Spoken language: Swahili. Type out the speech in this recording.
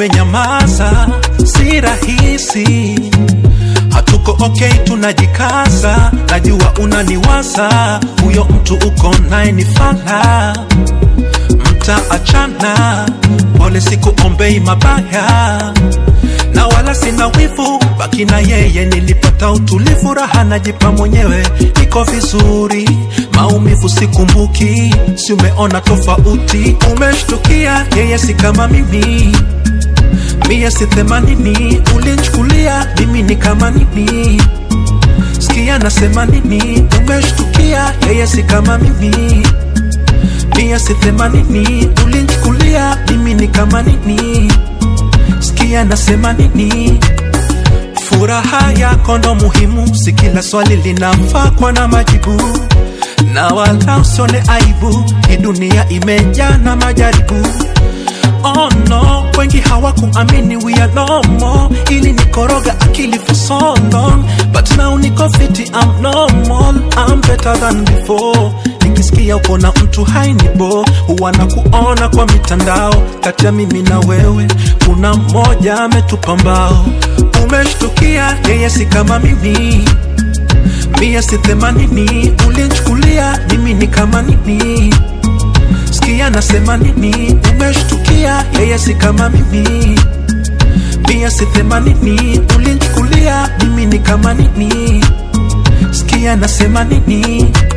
umenyamaza, si rahisi. Hatuko okay, tunajikaza, najua unaniwaza, huyo mtu uko naye ni fala, mtaachana. Pole, sikuombei mabaya na wala sina wivu, baki na yeye. Nilipata utulivu, raha najipa mwenyewe, niko vizuri, maumivu sikumbuki. Si umeona tofauti? Umeshtukia yeye si kama mimi, mie si themanini, ulinchukulia mimi ni kama nini? Sikia nasema nini? Umeshtukia yeye si kama mimi, mie si themanini, ulinchukulia mimi ni kama nini? Sikia nasema nini? Furaha yako ndo muhimu, si kila swali linafaa kuwa na majibu, na wala usione aibu, hii dunia imejaa na majaribu. Oh no, wengi hawakuamini we are no more, ili nikoroga akili for so long, but now niko fiti, I'm normal, I'm better than before. Nikisikia uko na mtu hainibo, huwa na kuona kwa mitandao, kati ya mimi na wewe kuna mmoja ametupa mbao. Umeshtukia yeye si kama mimi, mie si themanini, ulinchukulia mimi ni kama nini? Sikia nasema nini? Umeshtukia yeye si kama mimi, mie si themanini, ulinchukulia mimi ni kama nini? Sikia nasema nini?